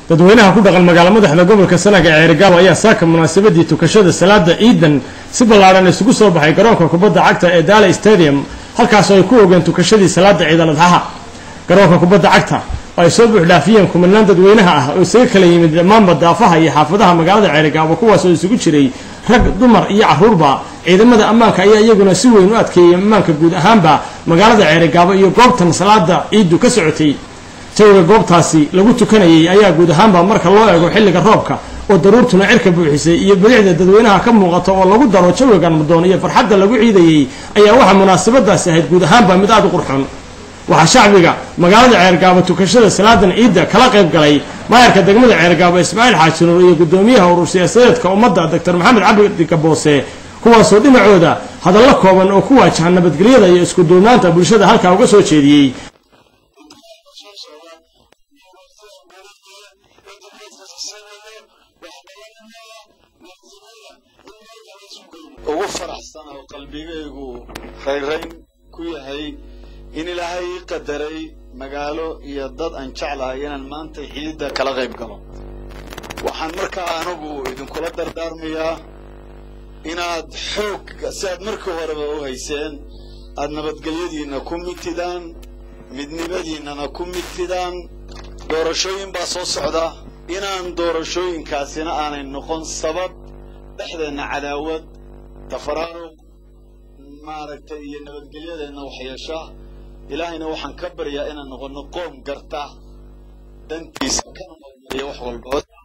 dadweynaha ku dhaqan magaalo madaxda gobolka sanaga ee ceerigaabo ayaa saaka munaasabadii tukashada salaada ciidan si ballaadhan isugu soo baxay garoonka kubadda cagta ee daale stadium halkaasoo ay ku ogeen tukashadii salaada ciidal adxaha garoonka kubadda cagta oo ay soo buuxdhaafiyeen kumanaan dadweynaha ah oo isaga kala yimid dhammaanba daafaha iyo xaafadaha magaalada ceerigaabo kuwaasoo isugu jiray rag dumar iyo carruurba ciidamada ammaanka ayaa iyaguna si weyn u adkeeyey ammaanka guud ahaanba magaalada ceerigaabo iyo goobtan salaada ciiddu ka socotay jawiga goobtaasi lagu tukanayay ayaa guud ahaanba marka loo eego xilliga roobka oo daruurtuna cirka buuxisay iyo bidixda dadweynaha ka muuqata oo lagu daro jawigan mudoon iyo farxadda lagu ciidayey ayaa waxaa munaasabadaasi ahayd guud ahaanba mid aada u qurxoon waxaa shacbiga magaalada ceergaabo tukashada salaadan ciidda kala qayb galay maayarka degmada ceergaabo ismaaciil xaajinuur iyo guddoomiyaha urur siyaasadeedka ummadda doctor maxamed cabdi gaboose kuwaasoo dhinacooda hadallo kooban oo ku waajaha nabadgelyada iyo isku duubnaanta bulshada halkaa uga soo jeediyey ugu faraxsan oo qalbigaygu rayrayn ku yahay in ilaahay ii qadaray magaalo iyo dad aan jeclahay inaan maanta ciidda kala qayb galo waxaan markaa anigu idinkula dardaarmayaa inaad xoog si aad markii horeba u hayseen aad nabadgelyadiinna ku mitidaan midnimadiinnana ku mitidaan doorashooyin baa soo socda inaan doorashooyinkaasina aanay noqon sabab dhexdeenna cadaawad tafaraaruq maaragtay iyo nabadgelyadeenna waxyeesha ilaahayna waxaan ka baryaa inaan noqonno qoom garta dantiisa kana hormariya wax walba